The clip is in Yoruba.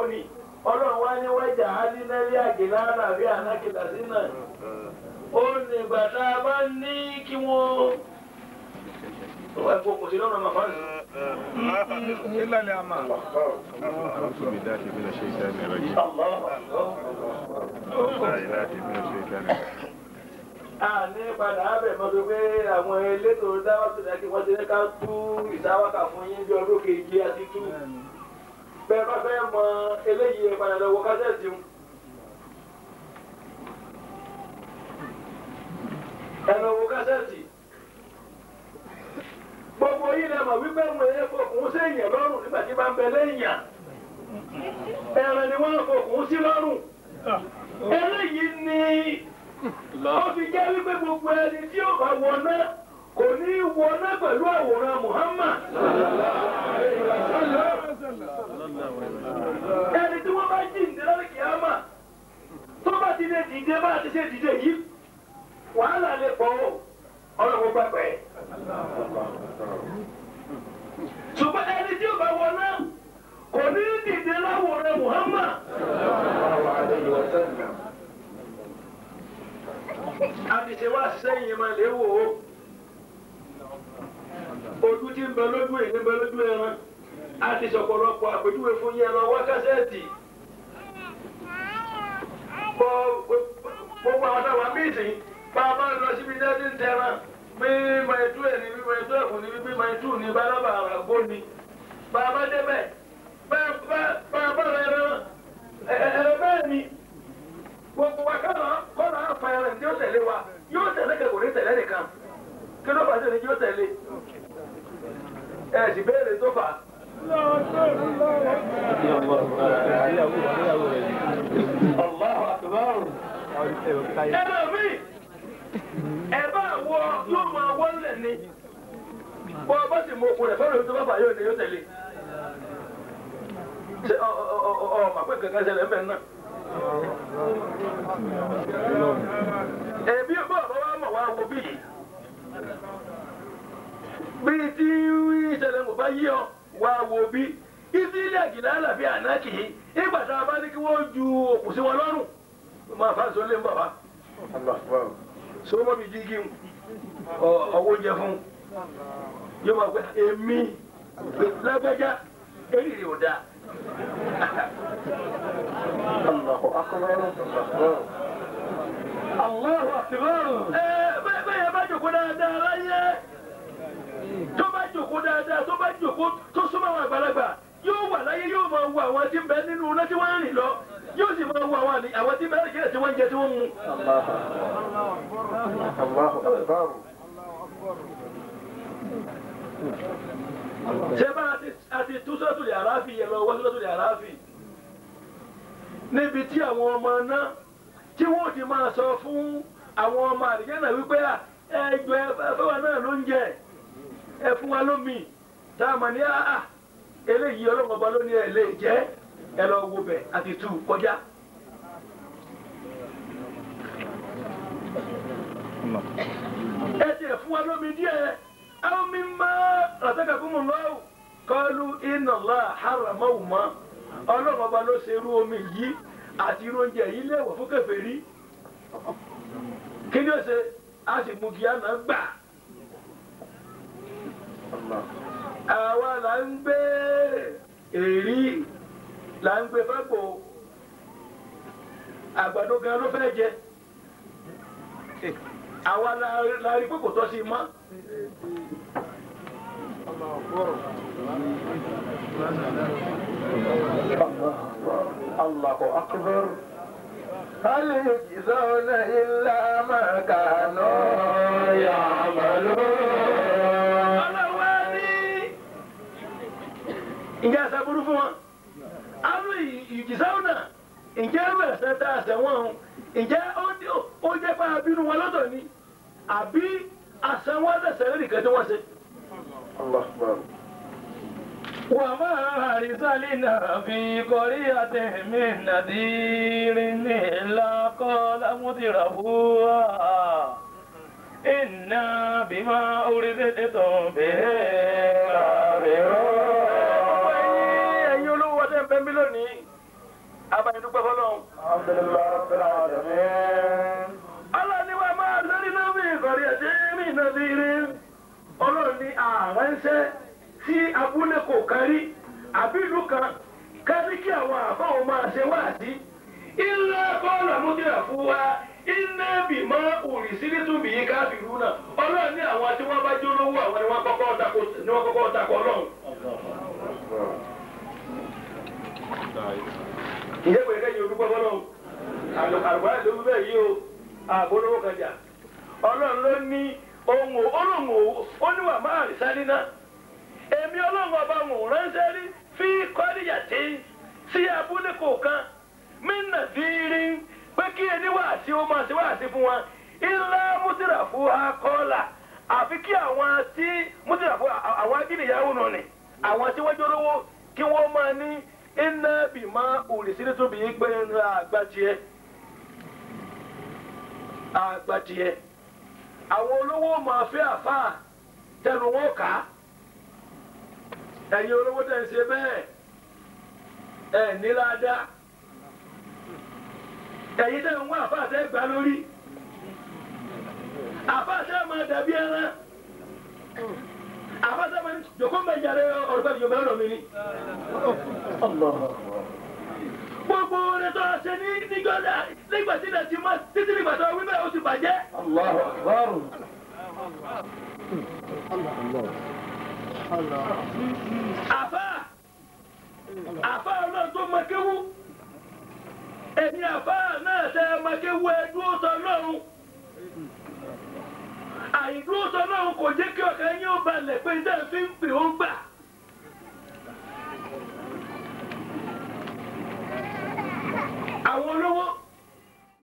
ni ọlọ́run wá ní wájà alínẹ́lẹ́ àgìlá àlàbí ànákìlá sí náà ó ní ìgbà tá a bá ní kí wọ́n wọ́n ẹ̀kọ́ kò sí lọ́nà màmá nù. إلا الأمان أعوذ بالله من الشيطان الرجيم Allah. لا إله من الشيطان الرجيم a ní padà ábẹ̀ mọ́tò pé àwọn elétò dáwọ́ tó dá kí wọ́n ti ní ká tú ìsáwákà fún yín bí ọdún kejì àti tú. bẹ́ẹ̀ bá fẹ́ mọ eléyìí ẹ padà lọ́wọ́ kásẹ̀tì ń. ẹ lọ́wọ́ kásẹ̀tì. gbogbo yìí lè mọ̀ wípé mo yẹ fòkùn sí èèyàn lọ́rùn nígbà tí bá ń bẹ lẹ́yìn. ẹran ni wọ́n fòkùn sí lọ́rùn. eléyìí ni ó fi jẹ́ wípé gbogbo ẹni tí ó bá wọná kò ní í wọná pẹ̀lú àwòrán Muhammad. ẹni tí wọ́n bá jí ìdílé kìámà tó bá ti lè dìde bá ti ṣe dìde yìí wàhálà lè pọ̀ o ọlọ́run gbàgbẹ́. ṣùgbọ́n ẹni tí ó bá wọná kò ní í dìde láwòrán Muhammad. àdìsẹ́ wá sẹ́yìn máa lè wò ó ojú tí ń bẹ lójú ẹ̀ ní bẹ lójú ẹran àti sọ̀pọ̀lọpọ̀ àpèjúwe fún yẹn lọ wá kásẹ̀tì gbogbo àwọn táwọn míìsì bá a bá lọ síbi dẹ́sí ń tẹran bí maitu ẹ̀ ní bí maitu ẹ̀kún ní bí maitu ní bálábà àgbó ni bá a bá débẹ̀ bá a bá rẹ̀ rán ẹ̀rọ bẹ́ẹ̀ ni gbogbo wa kọ́nà kọ́nà afa ẹran tí ó tẹ̀lé wa yóò tẹ̀lé kẹ́kọ̀ọ́ ní tẹ̀lé nìkan kí ló fà sí ni yóò tẹ̀lé ẹ̀ sì béèrè tó fà. Allahu akbar. ẹ bá mi ẹ bá wọ yóò máa wọlé ni bọ́ ọ bá sì mọ okun rẹ̀ fọ́nà tó bá fà yóò ní yóò tẹ̀lé. ṣé ọ ọ ọ ọ ọ màpẹ́ kankan ṣẹlẹ̀ ń bẹ̀ náà ẹbí ọgbọ́n ọ̀bọ̀ wa mọ̀ wá wo bí bí tí ìṣẹ̀lẹ̀ kò bá yí ọ wá wo bí ibi ilé àgìlá àlàbí ànákì ìgbà tá a bá ní kí wọ́n ju òkú sí wọn lọ́rùn máa fa sọlé ń bàbá sọmọ mi jígi ọwọ́ oúnjẹ fún yóò máa gbé èmi lágbájá eré ò dáa. Allahu akbar. Allahu akbar. Ẹ bẹ́ẹ̀ bẹ́ẹ̀ bá jòkó dáadáa láyé. Tó bá jòkó dáadáa tó bá jòkó tó súnmọ́ àwọn àgbàlagbà yóò wà láyé yóò máa wo àwọn tí ń bẹ nínú iná tí wọ́n ń rìn lọ yóò sì máa wo àwọn àwọn tí ń bẹ lẹ́yìn tí wọ́n ń jẹ tí wọ́n ń mu. Allahu akbar. Ṣé bá a ti tú sọ́tò lè àráfì yẹn lọ wọ́n sọ́tò lè àráfì? Níbi tí àwọn ọmọ náà tí wọ́n ti máa sọ fún àwọn ọmọ àdìjẹ́nà wípé ẹjọ́ ẹfẹ́ wa náà ló ń jẹ ẹ fún wa lómi tá a mọ̀ ní àá eléyìí ọlọ́mọba ló ní ẹ lè jẹ́ ẹ lọ wo bẹ̀ àti tù kọjá. ẹ tiẹ̀ fún wa lómi díẹ̀ àwọn mi máa ràtẹ́kà fún mi lọ́wọ́ kọlu iná lọ àháràmọ́ mọ́ ọlọ́mọba ló ṣe irú omi yìí àti irú oúnjẹ yìí léèwọ̀ fún kèfèrí kí ni ó ṣe a sì mú kí á náà gbà. àwa là ń gbé èrí là ń gbé fágbó àgbàdo gan ló fẹ́ jẹ àwa la rí pé kò tọ́ sí i mọ́. Allahu akbar. هل يجزون إلا ما كانوا يعملون ọlọ́wọ́ ní ǹjẹ́ àṣàbùrú fún wọn àwọn ìjìsáwọ̀n náà ǹjẹ́ ẹ̀rẹ̀sẹ̀ tá a ṣẹ̀wọ̀n ọ̀hún ǹjẹ́ ó jẹ́ pé abínú wọn lọ́dọ̀ ni àbí àṣẹwọ́n ẹ̀sẹ̀ nìkan tí wọ́n ṣe. الله أكبر وما أرسلنا في قرية من نذير إلا قال مترفوها إنا بما أرسلتم به كافرون ẹ̀yin olówó ọdẹ ń bẹ mí lónìí abayidúpẹ́ fọlọ́run. الحمد لله رب العالمين ọlọ́ni wa máa lórí lórí ìkọ̀rí ẹ̀jẹ̀ mi nàbí rí ọlọ́run ní àránṣẹ́ tí abúlé kò kárí àbí ìlú kan kárí kí àwọn àfáwọn máa ṣe wáàdí ilé bọ́ọ̀lù àmúdíra fún wa iná bìmọ́ òrìṣìírí tún bìí káfíìrú náà ọlọ́run ní àwọn tí wọ́n bá jó lówó àwọn ni wọ́n kọ́kọ́ tako ni wọ́n kọ́kọ́ tako ọlọ́run. ìyẹ́ pé kẹ́yìn olùkọ́ fọlọ́run àlùkò ló wí bẹ́ẹ̀ yìí o àgbólówó kan jà ọlọ́run ló ní ohun olóhùn ó níwà máa rí sáré náà èmi ọlọ́run ọba wọn ò ránṣẹ́ rí fi kọ́ríyà tí sí abúlé kọ̀ọ̀kan mínà sí rí pé kí ẹni wà sí ó máa ṣe wá sí fún wa ilá mùsùlùmí fún wa kọ́là àfi kí àwọn tí mùsùlùmí fún àwọn ajínigbáwò náà ni àwọn tí wọ́n jólówó kí wọ́n máa ní iná bìmọ̀ òrìṣìírí tó bìí pé àgbà tiẹ̀ àgbàdìẹ àwọn olówó máa fẹ́ àfáà tẹnu wọn kà á ẹ̀yin olówó tẹ̀ ń ṣe bẹ́ẹ̀ ẹ̀ níláadá ẹ̀yin tẹ̀ ń wá àfáà tẹ́ gbà lórí àfáà tẹ́ máa dàbí ẹran àfáà tẹ́ máa jòkó mẹ́jàre ọ̀rọ̀ pẹ̀lú yorùbá lọ́rọ̀ mi ni gbogbo rẹ̀ tó ṣe ní níjọ́dá nígbà tí ilẹ̀ ti mọ́ títí nígbà tó wí bẹ́ẹ̀ ó ti bàjẹ́. الله أكبر àfà àfà náà tó mọ̀kéwú èmi àfà náà tẹ mọ̀kéwú ẹ dúró tọ lọ́rùn àìdúró tọ lọ́rùn kò jẹ́ kí ọkàn yín ó balẹ̀ pé tẹ́ fi ń pè ó gbà